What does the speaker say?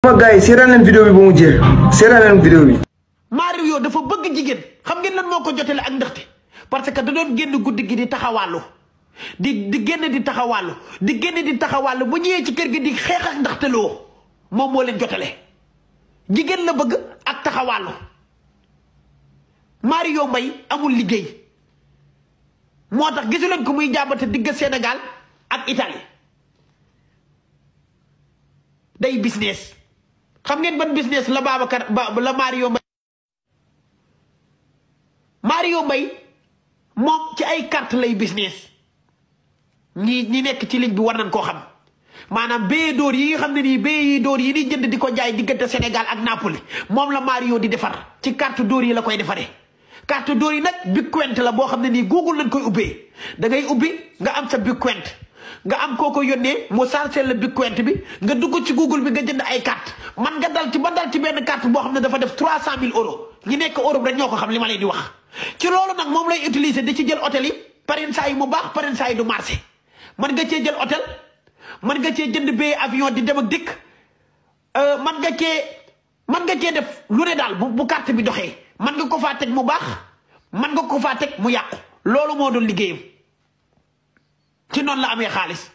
sama gars yi seetaan leen vidéo bi ba mu jeex seetaan leen vidéo bi. Mario dafa bëgg jigéen xam ngeen lan moo ko jotale ak ndaxte parce que da doon génn guddi gi di taxawàllu di di génn di taxawàllu di génn di taxawàllu bu ñëwee ci kër gi di xeex ak ndaxte loo moom moo leen jotale jigéen la bëgg ak taxawàllu Mario Mbaye amul liggéey moo tax gisu leen ko muy jàmbate digg Sénégal ak Italie day business xam ngeen ban business la Babacar ba la Mario Mbaye Mario Mbaye moom ci ay carte lay business ñi ñi nekk ci ligne bi war nañ koo xam maanaam bee dóor yi nga xam ne nii bee yi dóor yi di jënd di ko jaay diggante Sénégal ak Napoli moom la Mario di defar ci carte dóor yi la koy defaree carte dóor yi nag Bitcoin la boo xam ne nii Google lañ koy ubbee da ngay ubbi nga am sa Bitcoin nga am koo ko yónnee mu chargé la Bitcoin bi nga dugg ci Google bi nga jënd ay carte man nga dal ci ba dal ci benn carte boo xam ne dafa def trois cent mille euros ñi nekk Europe rek ñoo ko xam li ma leen di wax ci loolu nag moom lay utiliser di ci jël hôtel yi parrain saa yi mu baax parrain saa yi du marché man nga cee jël hôtel man nga cee jënd billet avion di dem ak dikk man nga cee man nga cee def lu ne daal bu bu carte bi doxee man nga ko faa teg mu baax man nga ko faa teg mu yàqu loolu moo doon liggéeyam ci noonu la amee xaalis